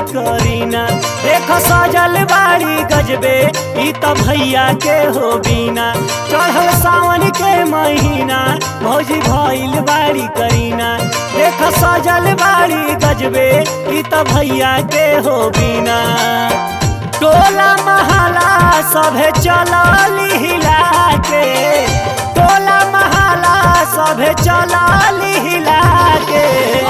करीना देख सजल बाड़ी गजबे ई त भैया के हो बीना चढ़ल सावन के महीना भौजी भइल बाड़ी करीना देख सजल बाड़ी गजबे ई त भैया के हो बीना टोला महला सभे चलली हिला के टोला महला सभे चलली हिला के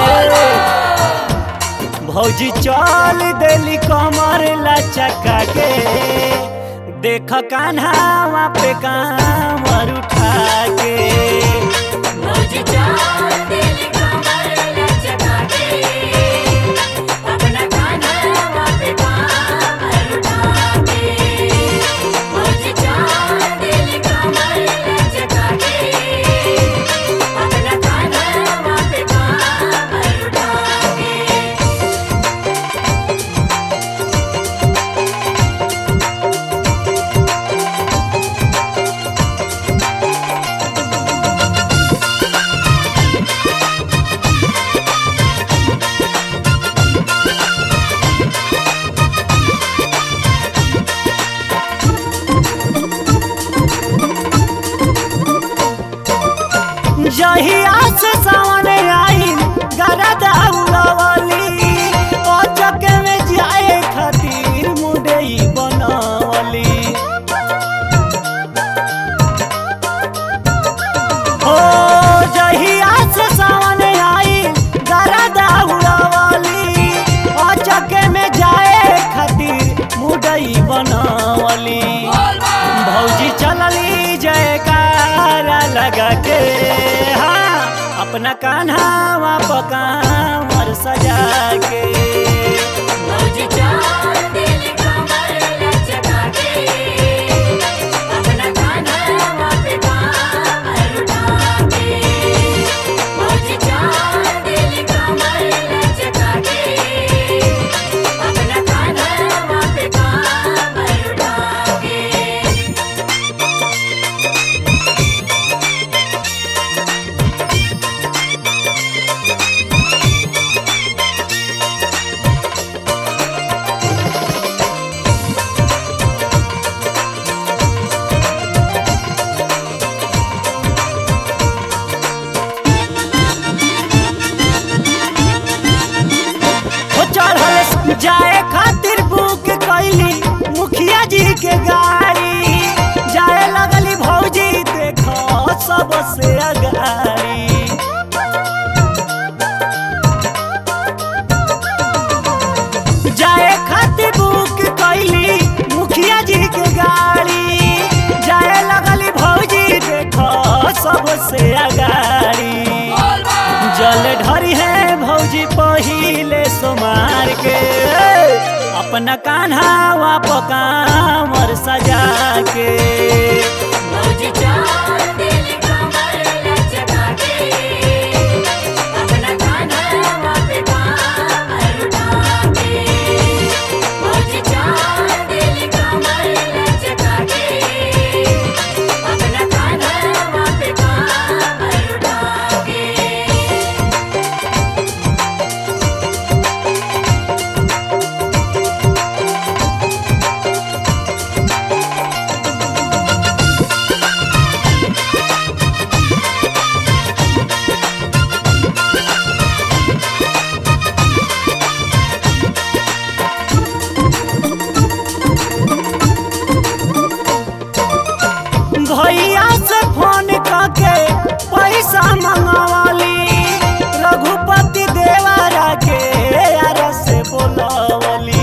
भौजी चल देली कमर लचका के देख कान्हा पे कामर उठा के भौजी चाल दिल कमर लचका के अपना कान्हा पे कामर उठा के भौजी चाल दिल कमर लचका के अपना कान्हा पे कामर उठा के जहिया से सावन आई गरदा उड़वली ओचक में जाए खातिर मुडई बनवली ओ जहिया से सावन आई गरदा उड़वली ओचक में जाए खातिर मुडई बनवली भौजी चलली जयकारा लगा के हाँ अपना कान्हा पकामर सजा के भौजी चाल दिल कमर लचका के अपना कान्हा पे कामर उठा के भौजी चाल दिल कमर लचका के अपना कान्हा पे कामर उठा के हो चढ़ल जाए खातिर बुक कैली मुखिया जी के गाड़ी जाए लगली भौजी देखो सबसे अगाड़ी जाए खातिर बुक कैली मुखिया जी के गाड़ी जाए लगली भौजी देखो सबसे अगाड़ी जल ढरी है भौजी पहिले सोमार के अपना कान्हा पकामर सजा के भौजी चाल दिल कमर लचका के अपना कान्हा पे कामर उठा के भौजी चाल दिल कमर लचका के अपना कान्हा पे कामर उठा के भैया से फोन करके पैसा मंगवाली रघुपति देवारा के यार से बोलवली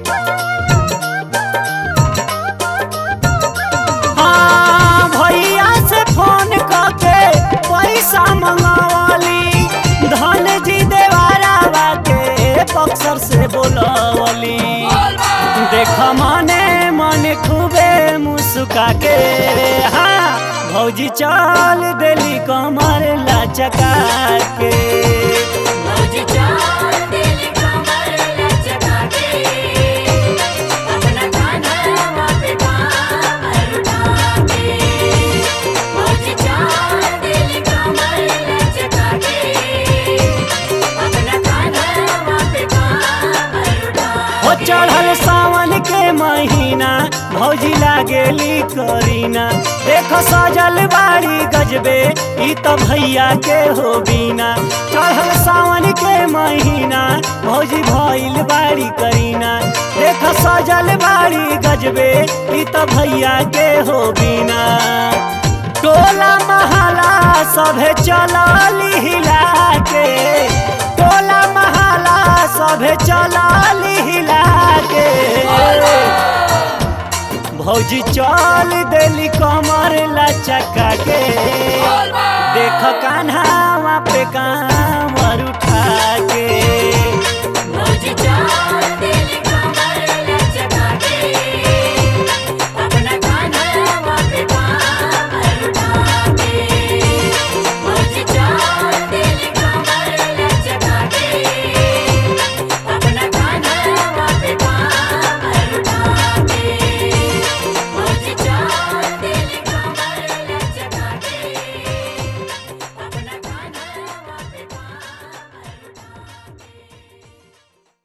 हाँ भैया से फोन करके पैसा मंगवाली धन जी देवारा के बक्सर से बोलवली देख मने मने खूबे मुस्का के हाँ भौजी चल देली कमर लचका के भौजी चाल दिल कमर लचका के अपना कान्हा पे कामर उठा के भौजी चाल दिल कमर लचका के अपना कान्हा पे कामर उठा चढ़ल सावन के महीना भौजी लागेली करीना देख सजल बाड़ी गजबे ई तो भैया के हो बीना चढ़ल सावन के महीना भौजी भइल बाड़ी करीना देख सजल बाड़ी गजबे ई तो भैया के हो बीना टोला महला सभे चलली हिला के टोला महला सभे चलली हिला के भौजी चल देली कमर लचका के देख कान्हा पे काम